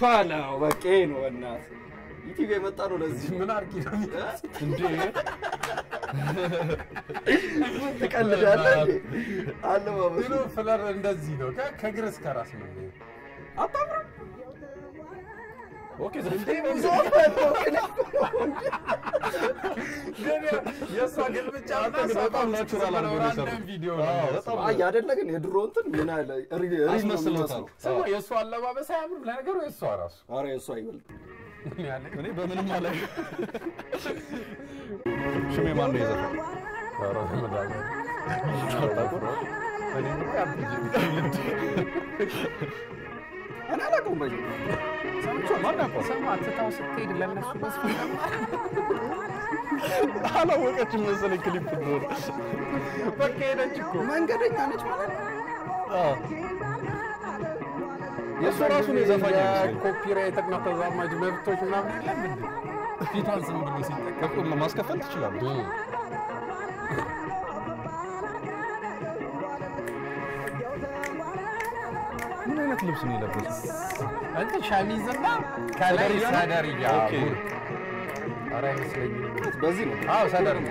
ፓላ በቃ ይሄ ነው በእናትህ ዩቲዩብ የመጣ ነው ለዚህ ምን አርጊ ነው እንዴ ትቀልዳለህ እንዴ? አለባበሱ ብሎ ፍለር እንደዚህ ነው ከ- ከእግር እስከ ራስ ነው አታምርም? ኦኬ ዘንዴ ግን የእሷ ግልብጫ አንተ ግን በጣም ናቹራል አድርገው ነው የሰሩት። ቪዲዮ አዎ፣ ነው በጣም አይ አይደለ ግን የድሮ እንትን ምን አለ ሪ- ሪል ነው አስመስሎታል። የሚመስለው። ስማ የእሷ አለባበስ አያምርም ለነገሩ የእሷ ራሱ ኧረ የእሱ አይበልጥ ምን ያለ እኔ በምንም አለ ሽሜ ማን ነው የዘፈነው? ኧረ በመድኃኒዓለም። እኔ እኮ አትጅም። እኔ አላውቀውም በይ ማን ያውቀዋል? ስማ ትታው ስትሄድ ለእነሱ መስሎኝ አላወቀችም መሰለኝ ክሊፕ እንደሆነ። በቃ ሄደች እኮ መንገደኛ ነች ማለት ነው። አዎ። የእሱ ራሱ ነው የዘፋኝ አይመስለኝ። ኮፒራይት እና ተዛማጅ መብቶች ምናምን የለም እንዴ? ፊቷን ዝም ብሎ ሲጠቀም እኮ ማስከፈል ትችላለች። ምን አይነት ልብስ ነው የለበሰው? እንትን ሸሚዝና ከላይ ሰደርያ ነው? ሰደርያ ኦኬ። ኧረ አይመስለኝም። በዚህ ነው አዎ ሰደርያ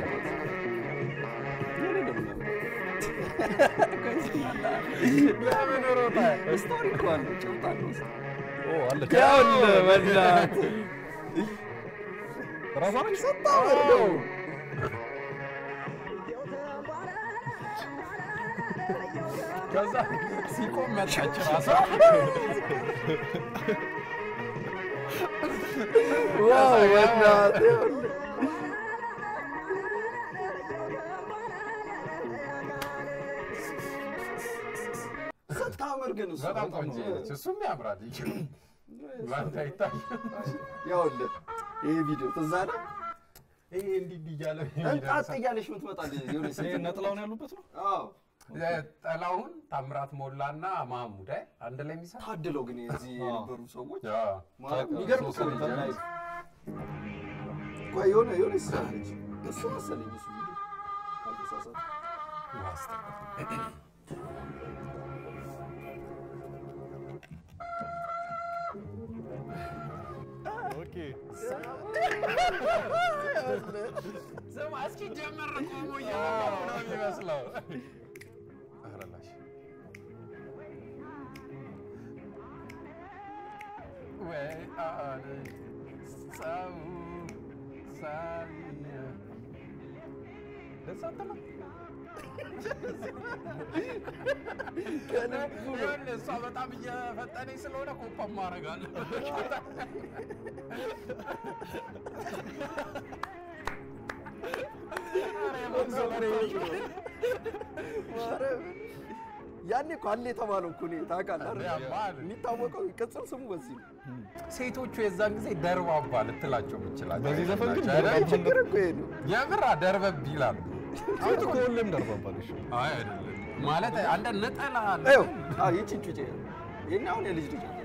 ለምን ሮጣ? ስቶሪ እኮ አለ ጭብጥ አለ ውስጥ። ኦ አለች። ያውልህ በእናትህ ራሷ ነች? ስታወርደው ከዛ ሲቆም መጣች ራሷ። ዋው በእናትህ ይኸውልህ። ስታምር ግን እሱ በጣም በጣም ቆንጆ ነው። ነች። እሱም ያምራል። ባንተ አይታይም። ይኸውልህ ይሄ ቪዲዮ ትዝ አለ ይሄ እንዲህ እንዲህ እያለ እንጣጥ እያለች የምትመጣ የሆነች ይሄ ሴት ነጥላውን ያሉበት ነው? አዎ ጠላሁን ታምራት ሞላና ማሙድ አይ አንድ ላይ የሚሰራ ታድለው ግን የዚህ የነበሩ ሰዎች ያ ማለት ታውቃለህ፣ የሚገርም ሶስት እኮ ነው። ልጅ ላይ ቆይ የሆነ የሆነ ይሳለች እሱ መሰለኝ እሱ ቪዲዮ ካልተሳሳትኩ። ኦኬ ስማ እስኪ ጀመር ቆሞ እየበላሁ ነው የሚመስለው። ኧረ ላሽ ወይ አለ ሰው ሳቢያ ደስ አትልም? ይኸውልህ እሷ በጣም እየፈጠነኝ ስለሆነ ኮፓም አደርጋለሁ። ያኔ እኮ አለ የተባለው እኮ እኔ ታውቃለህ አይደል? ያማል። የሚታወቀው ቅጽል ስሙ በዚህ ነው። ሴቶቹ የዛን ጊዜ ደርባባ ልትላቸው የምችላቸው በዚህ ዘፈን ግን አይደል? ደርባባ ችግር እኮ ይሄ ነው። የምር ደርበብ ይላሉ። ሴት እኮ ሁሌም ደርባባለች። አይ አይደለም ማለት አንድ ነጠላ አለ። ይኸው አዎ ይቺን ጩጬ ይሄን አሁን የልጅ ልጅ አላት።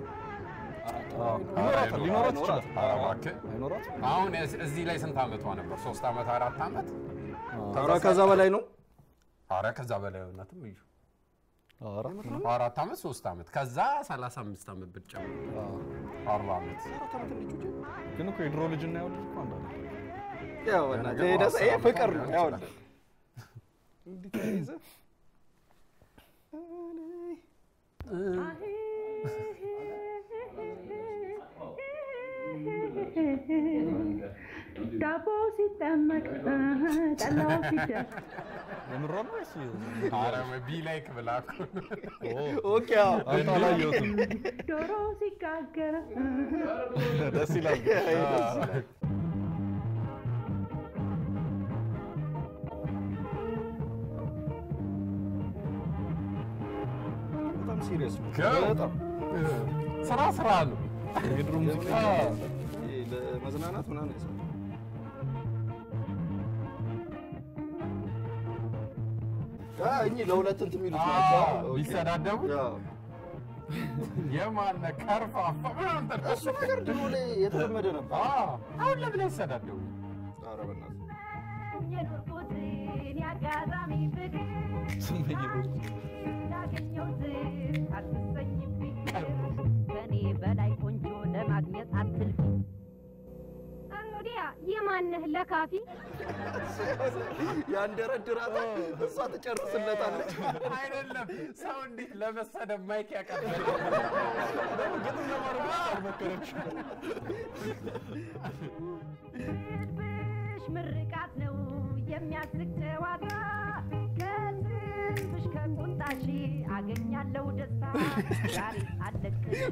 ይኖራታል፣ ሊኖራት ይችላል። ኧረ እባክህ። አይኖራትም? አሁን እዚህ- እዚህ ላይ ስንት ዓመቷ ነበር? ሶስት ዓመት አራት ዓመት? ኧረ ከዛ በላይ ነው። ኧረ ከዛ በላይ ሆናትም እዩ አራት ነው። አራት ዓመት ሶስት ዓመት ከዛ 35 ዓመት ብትጨምር አርባ ዓመት ግን እኮ የድሮ ልጅ እና የወልድ እኮ አንድ አይደለም። ያው በእናትህ ይሄ ደስ- ይሄ ፍቅር ነው። ያው እንዲህ ተያይዘህ ዳቦ ሲጠመቅ ጠላው ሲደር የምሯን ነው ወይስ ኧረ ወይ ቢ ላይክ ብላ እኮ ነው። ኦኬ አዎ አይቶ አላየሁትም። ዶሮ ሲጋገር ደስ ይላል። በጣም ሲሪየስ ነው። ገው። በጣም ስራ ስራ ነው። የድሮ ሙዚቃ ይሄ ለመዝናናት ምናምን ያሳል እኚህ ለሁለት እንትን የሚሉት ናቸው። ኦኬ። ቢሰዳደቡ ያው የማነ ከርፋፋ ምናምን ተደርጎ- እሱ ነገር ድሮ ላይ የተለመደ ነበር። አዎ፣ አሁን ለምን አይሰዳደቡ? ኧረ በእናትህ የኖርኩትን ያጋጣሚ ፍቅር ስሜት ያገኘሁትን አትሰኝብኝ ከኔ በላይ ቆንጆ ለማግኘት አትልፊ። እንግዲያ የማንህ ለካፊ ያንደረድራታል፣ እሷ ትጨርስለታለች። አይደለም ሰው እንዴት ለመሰደብ ማይክ ያቀርባል? ግጥም ለማድረግ አልሞከረች። ልብሽ ምርቃት ነው የሚያስቅ ጨዋታ ከልብሽ ከቁንጣሽ አገኛለሁ ደስታ ዛሬ አለቅሽ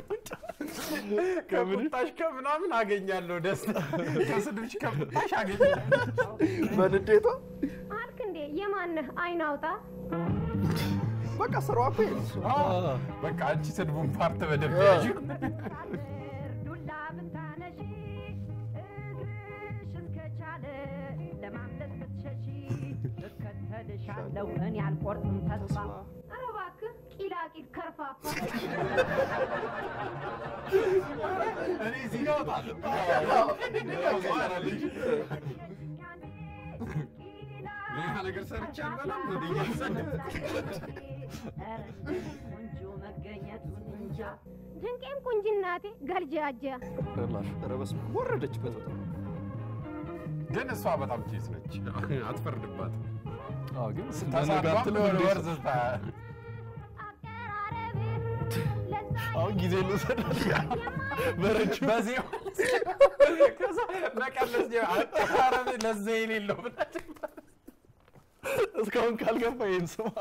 ከቁጣሽ ከምናምን አገኛለሁ ደስታ፣ ከስድብሽ ከቁጣሽ አገኛለሁ። በንዴቷ አልክ እንዴ የማንህ አይን አውጣ በቃ ስራዋ እኮ ይሄ ነው እሱ። በቃ አንቺ ስድቡን ፓርት በደንብ ያዥው። ሳድር ዱላ ብታነሺ እግርሽ እስከቻለ ለማምለጥ ብትሸሺ እከተልሻለሁ እኔ አልቆርጥም ተስፋ ኧረ እባክህ ቂላቂል ከርፋፋ እኔ እዚህ ጋር እወጣለሁ። ሌላ ነገር ሰርቼ አልበላም። ወደ እያሰደብኩ ቆንጆ መገኘቱን እንጃ ድንቄም ቁንጅናቴ ገልጃጃ ላሽ ኧረ በስመ አብ፣ ወረደችበት በጣም። ግን እሷ በጣም ኬስ ነች፣ አትፈርድባትም። አዎ፣ ግን ተሳድባም የሆነ ወርዝ ስታ አቀራረብ ለዛ አሁን ጊዜ ልውሰዳል በረጅ በዚህ ከዛ መቀለስ ጀ- አቀራረብ ለዛ የሌለው ብላችሁ እስካሁን ካልገባ ይህን ስማ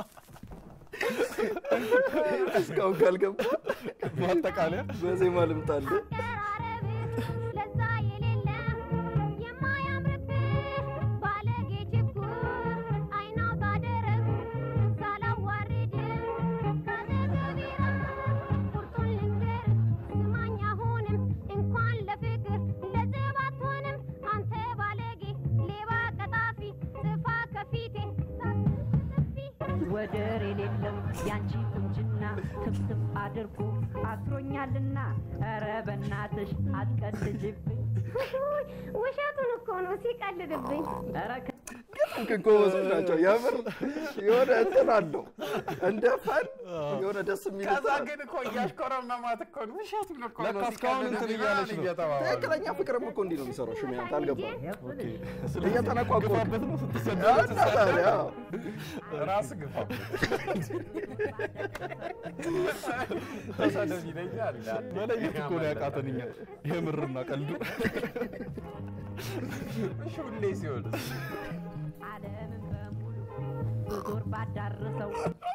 እስካሁን ካልገባ ማጠቃለያ በዜማ ልምጣልህ። አቀራረብ ለዛ የሌለ የማያምርብህ ባለጌ ችኩል አይናውጣ ደረግ ሳላዋርድ ካጠገቤራ ቁርጡን ልንገር ስማኝ አሁንም እንኳን ለፍቅር ለዘብ አትሆንም አንተ ባለጌ ሌባ ቀጣፊ ጥፋ ከፊቴ ወደር የሌለው ያንቺ ቁንጅና ትፍትፍ አድርጎ አስሮኛልና፣ ኧረ በናትሽ አትቀልጅብኝ። ውሸቱን እኮ ነው ሲቀልድብኝ። ኧረ ግን ጎበዞች ናቸው የምር የሆነ እንትን አለው እንደ ፈን የሆነ ደስ የሚል ከዛ እንትን አለው። ግን እኮ እያሽኮረመማት እኮ ነው ውሸቱን እኮ ነው ለካ እስካሁን እንትን ሲቀልድ እያለች ነው። እየተባባሉ። ትክክለኛ ፍቅርም እኮ እንዲህ ነው የሚሰራው። ሽሚያንት አልገባም። ስለዚህ እየተነቋቆርክ ግፋበት ነው ስትሰደብ እና ታዲያ ራስ ግፋበት ተሰደብ ይለኛል። መለየት እኮ ነው ያቃተን እኛ የምርና ቀልዱ እሺ ሁሌ ሲሆን ዓለምን በሙሉ ዞር ባዳርሰው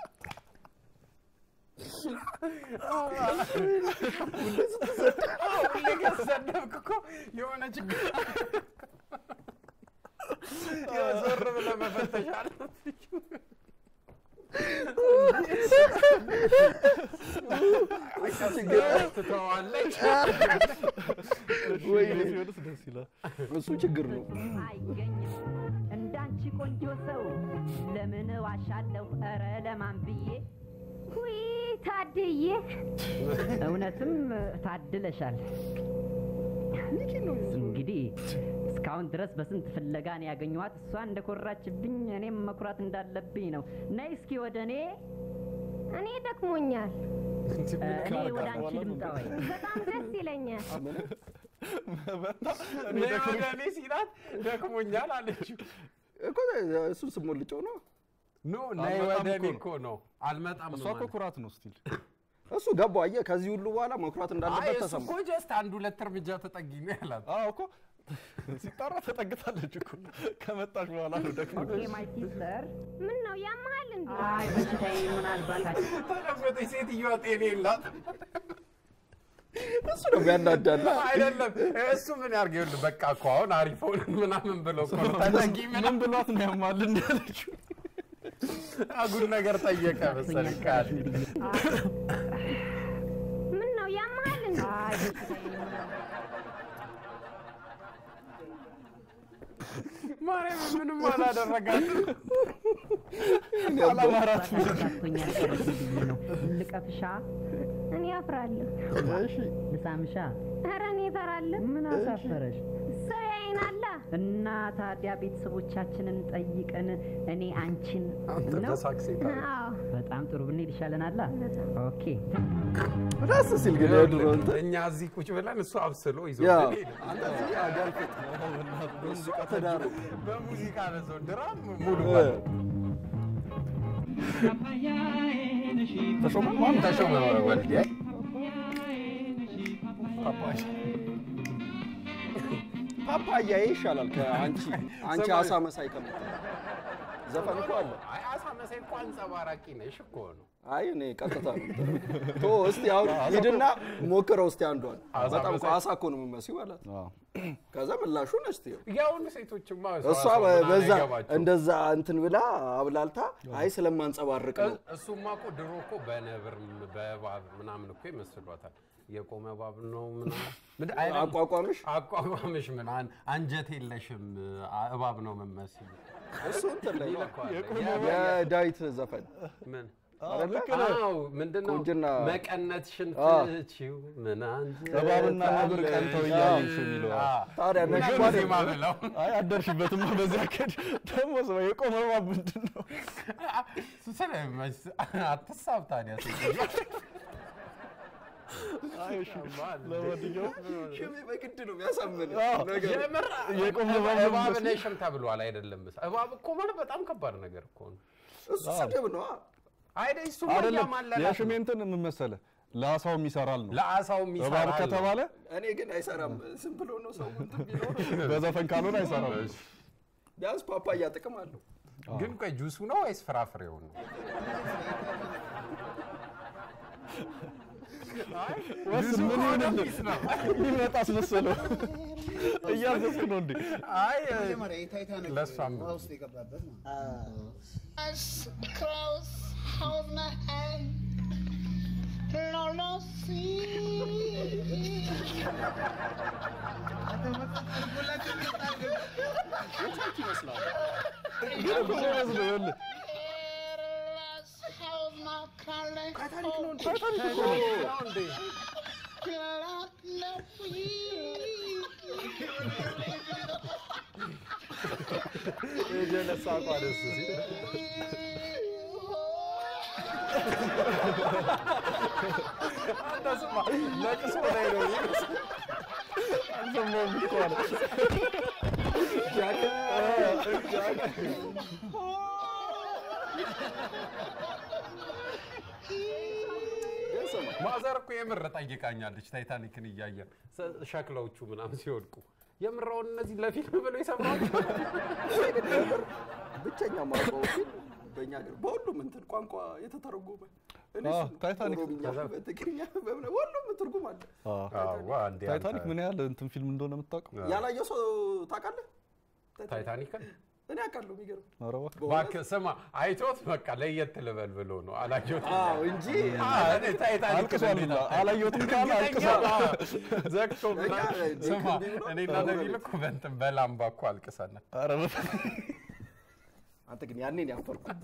ሁሌ ከተሰደብክ እኮ የሆነ ችግር ዞር ብለህ መፈተሽ አለብህ። ትተዋለች። ወይኔ ሲሆንስ ደስ ይላል እሱ ችግር ነው። አይገኝም እንዳንቺ ቆንጆ ሰው ለምን ዋሻለሁ? ኧረ ለማን ብዬ ውይ ታድዬ፣ እውነትም ታድለሻል። እንግዲህ እስካሁን ድረስ በስንት ፍለጋ ነው ያገኘኋት። እሷ እንደኮራችብኝ እኔም መኩራት እንዳለብኝ ነው። ነይ እስኪ ወደ እኔ እኔ ደክሞኛል። እኔ ወደ አንቺ ልምጣ ወይ? በጣም ደስ ይለኛል። እኔ ወደ እኔ ሲላት ደክሞኛል አለችው። እኮ እሱን ስሞልጨው ነው ኖ ነይ አልመጣም ወደ እኔ እኮ እኮ ነው አልመጣም እሷ ነው እኮ ማለት። ኩራት ነው ስቲል እሱ ገባው። አየህ ከዚህ ሁሉ በኋላ መኩራት አይ እንዳለበት እሱ ተሰማ። እኮ ጀስት አንድ ሁለት እርምጃ ተጠጊ ነው ያላት። አዎ እኮ ሲጣራ ተጠግታለች እኮ ከመጣች በኋላ ነው ደግሞ ኦኬ ማይ ሲስተር፣ ምን ነው ያመሃል እንዴ? አይ በሽታዬ ምናልባት ተለወጠች ሴትዮዋ ጤና የላት እሱ ነው ያናዳላ። አይደለም እሱ ምን ያርግ ይኸውልህ በቃ እኮ አሁን አሪፍ ሆነን ምናምን ብለው እኮ ነው ተጠጊ ምን ምናምን ብሏት ነው ያማል እንዳለችው አጉል ነገር ጠየቀ መሰለኝ ቃል ምን ነው ያመሃል እንዴ? አይ በሽታዬ ማርያም ምንም አላደረጋትም። አላማራት ምናልባቶኛል ነው ልቀፍሻ። እኔ አፍራለሁ። እሺ ልሳምሻ። ኧረ እኔ እፈራለሁ። ምን አሳፈረሽ? ሰው ያይናላ እና ታዲያ ቤተሰቦቻችንን ጠይቀን እኔ አንቺን አንተ ነው በሳክሴት አዎ በጣም ጥሩ ብንሄድ ይሻለናል። ኦኬ ደስ ሲል ግን የድሮ እንትን እኛ እዚህ ቁጭ ብለን እሱ አብስሎ ይዞ ያ ሄደ። አንተ እዚህ አጋልፈት እሱ ትዳር በሙዚቃ ነሰው ድራም ሙሉ ተሾመ ማን ተሾመ ወልዴ ፓፓያዬ ይሻላል ከአንቺ አንቺ አሳ መሳይ ከምትል ዘፈን እኮ አለ። አይ አሳ መሳይ እኮ አንጸባራቂ ነሽ እኮ ነው። አይ እኔ ቀጥታ ነው የምጠራው። ቶ እስቲ አሁን ሂድና ሞክረው እስቲ አንዷን። አሳ በጣም እኮ መሳይ- አሳ እኮ ነው የምትመስይው አላት። ከዛ ምላሹን እስቲ ያሁኑ ሴቶችማ እሷ ሰው ምናምን በዛ አይገባቸውም። እንደዛ እንትን ብላ አብላልታ አይ ስለማንጸባርቅ ነው እሱማ እኮ ድሮ እኮ በነብር በእባብ ምናምን እኮ ይመስሏታል። የቆመ እባብ ነው ምናምን ምንድን- አይደለም። አቋቋምሽ አቋቋምሽ ምን አን- አንጀት የለሽም አ- እባብ ነው የምመስል እሱ እንትን ላይ ነው። ይለኳል። የዳዊት ዘፈን ምን አይደለ? አዎ ምንድን ነው ቁንጅና። መቀነትሽን አዎ። ትችው ምን አንጀት እባብና ነብር ቀንተው እያየሽ የሚለው ታዲያ ነሽ ሁለት ማለት ዜማ ብለው አይ አደርሽበትማ በዚህ አካሄድ ደግሞ ሰው የቆመ እባብ ምንድን ነው? ስለመስ አትሳብ ታዲያ ሴት አይ እሺ፣ ለማንኛውም ሽሜ በግድ ነው የሚያሳምን አዎ፣ ነገር የምር የቆመ እባብ ነው እባብ የሚመስለው። ነሽም ተብሏል አይደለም እባብ እኮ ማለት በጣም ከባድ ነገር እኮ ነው እሱ ስድብ ነው አይደል እሱ አይደለም ያማለላት የሽሜ እንትን ምን መሰለህ ለአሳውም ይሰራል ነው ለአሳውም እባብ ይሰራል ከተባለ እኔ ግን አይሰራም ዝም ብሎ ነው ሰው እንትን ቢኖር በዘፈን ካልሆነ አይሰራም። ቢያንስ ፓፓያ ጥቅም አለው ግን ቆይ ጁሱ ነው ወይስ ፍራፍሬው ነው ወስ ምን ይሆንልህ ሊመጣ አስመሰለው እያዘዝክ ነው እንዴ? አይ መጀመሪያ የታይታኒክ ለእሷም ውሃ ውስጥ የገባበት ነው። close, hold my hand. No, no, see. ግን እኮ ነው የሚመስለው ይኸውልህ Let's hold my calling. ታይታኒክ ነው እንዴ? ነው እንዴ የጀለሳ እኮ ደስ ሲል አንተ ስማ ለቅሶ ላይ ነው የሚመስለው። አልሰማሁም እኮ አለ። ግን ስማ ማዘር እኮ የምር ጠይቃኛለች ታይታኒክን እያየ ሰ- ሸክላዎቹ ምናምን ሲወድቁ የምራውን እነዚህ ለፊልም ብለው ይሰማሉ ብቸኛ ማውቀው ፊልም በእኛ ሀገር በሁሉም እንትን ቋንቋ የተተረጎመ እኔ አዎ፣ እሱን ነው። ታይታኒክ። ኦሮምኛ፣ በትግርኛ በምን ሁሉም ትርጉም አለ። ታይታኒክ ምን ያህል እንትን ፊልም እንደሆነ የምታውቀው? ያላየው ሰው ታውቃለህ? ታይታኒክን እኔ አውቃለሁ። የሚገርም ኧረ እባክህ። እባክህ ስማ አይቶት በቃ ለየት ልበል ብሎ ነው አላየሁትም አዎ እንጂ ታይታኒክ አልቅሷል ሁላ። አላየሁትም ካለ አልቅሷል። ዘግቶ ምናምን። እኛ ስማ እንዲህ ብሎ እኔና ነቢል እኮ በእንትን በላምባ እኮ አልቅሰናል ኧረ በፈ- አንተ ግን ያኔን ያፈርኩት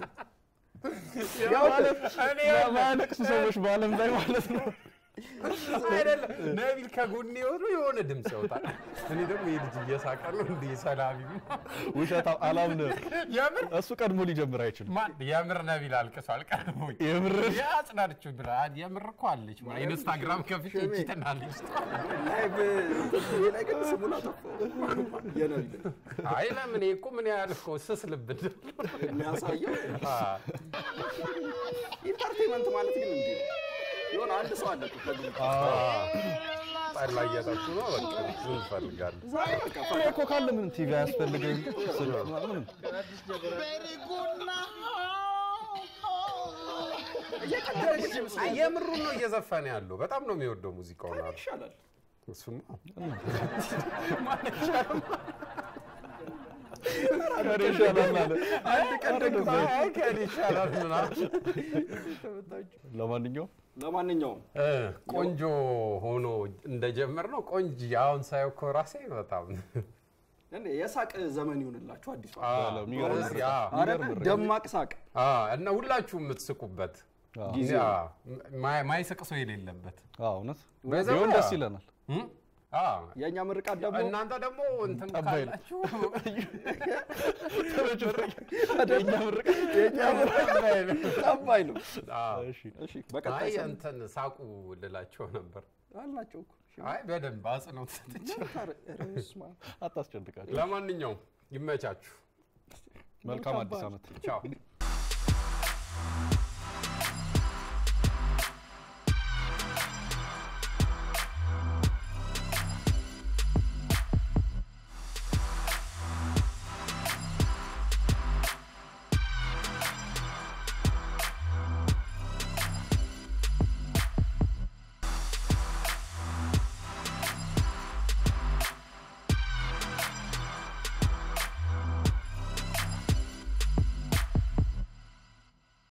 እኔ የማያለቅሱ ሰዎች በዓለም ላይ ማለት ነው። አይደለም ነቢል ከጎኔ የሆኑ የሆነ ድምፅ ያወጣል እኔ ደግሞ ይህ ልጅ እየሳቀ ነው እንዲህ ሰላቢ ውሸት አላምንም። የምር እሱ ቀድሞ ሊጀምር አይችልም። ማን የምር ነቢል አልቅሷል ቀድሞኝ የምር ያጽናንችው ብላ የምር እኮ አለች ኢንስታግራም ከፍቼ እጅ ትናለች ላይቭ ላይ ግን ስሙን አጠፋው የነቢል አይ ለምን ይሄ እኮ ምን ያህል እኮ ስስ ልብ እንዳለው የሚያሳየው አ፣ ኢንተርቴንመንት ማለት ግን እንዲህ ነው። የሆነ አንድ ሰው አለ እኮ ከግሩፕ አ፣ ጠላ እየጠጡ ነው በቃ እሱ እንፈልጋለን በቃ እኔ እኮ ካለ ምንም ቲቪ አያስፈልግም። ስልክ ምንም Very good now. አይ የምሩን ነው እየዘፈነ ያለው በጣም ነው የሚወደው ሙዚቃውን አሉ ይሻላል። እሱማ ከእኔ ይሻላል አለ። አንድ ቀን ደግሞ አይ ከእኔ ይሻላል ምናምን ለማንኛውም ለማንኛውም እ፣ ቆንጆ ሆኖ እንደጀመር ነው ቆንጆ አሁን ሳየው እኮ ራሴ በጣም እንዴ የሳቅ ዘመን ይሁንላችሁ አዲሱ አ፣ የሚገርም ጎበዝ፣ ምርጫ። አ፣ አረ የሚገርም ደማቅ ሳቅ አ፣ እና ሁላችሁም የምትስቁበት አዎ። ጊዜ አ፣ ማ- ማይስቅ ሰው የሌለበት አዎ፣ እውነት በዛው ቢሆን ያ- ደስ ይለናል። እም? አዎ። የእኛ ምርቃት ደግሞ እናንተ ደግሞ እንትን ጠባይ ነው። ካላችሁ የእኛ ምርቃት የእኛ ምርቃት ጠባይ ነው። አዎ። እሺ እሺ በቀጣይ አይ ሳምንት እንትን ሳቁ ልላቸው ነበር። አላቸው እኮ እሺ፣ አይ በደንብ አጽንኦት ሰጥቼ። ኧረ በስመ አብ። አታስጨንቃቸው። ለማንኛውም ይመቻችሁ። መልካም አዲስ ዓመት። ቻው